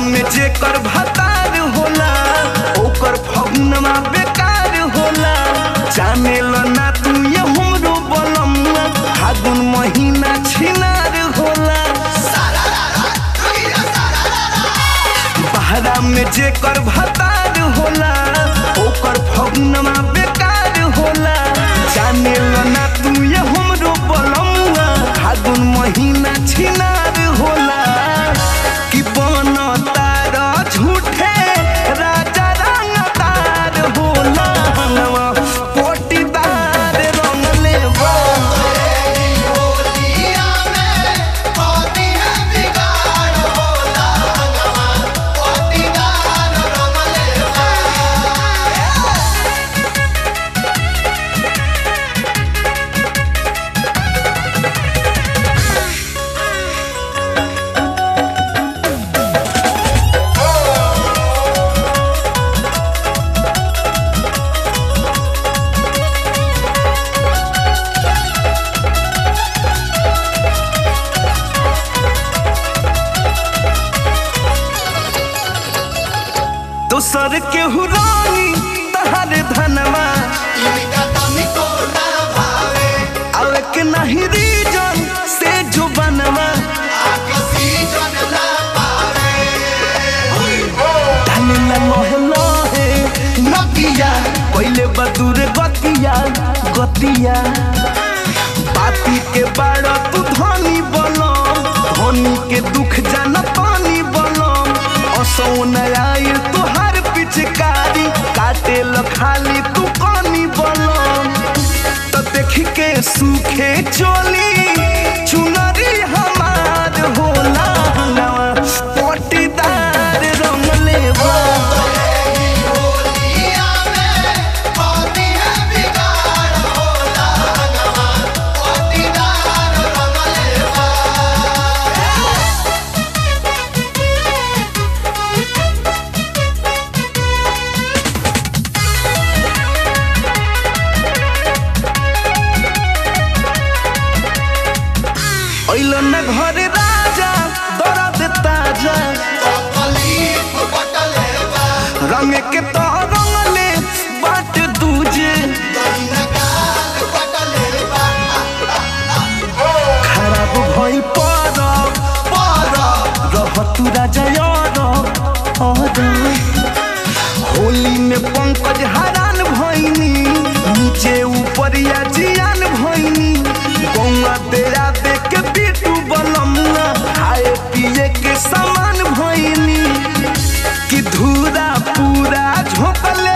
में जेकर भतार होला ओकर फगुनमा बेकार होला जाने ल ना तू ये हमरो बलमुआ फागुन महीना छिनार होला बहरा में जेकर भतार होला ओकर फगुनमा बेकार होला जाने ल ना तू ये हमरो बलमुआ फागुन महीना छिनार होला कि बन तार झूठे राजा रंगदार होला हनवा पोटीदार रंगले बा दोसर केहू रानी तहर धनवा आवे के नहीं रीजन से जो बनवा धनला मोहे लोहे नकिया पहले बदूर गतिया गतिया बाती के बाड़ तू धनी बलम धनी के दुख जान पानी बलम असौ नयाई तुहार पिचकारी काटे ल खाली तू पानी बलम तो देख के सूखे चोली चुनरी हमार होला नवा पोटीदार रंगले बा अइलो न घर राजा दर्द ताजा रंग के तो रंगले बाट दूजे खराब भइल पर पर रह तू राजा यार और होली में पंकज हरान भइनी नीचे ऊपर या जियान भइनी गौवा तेरा देख के पीटू बलमुआ खाए पिए के सामान भइनी कि धूरा पूरा झोंकले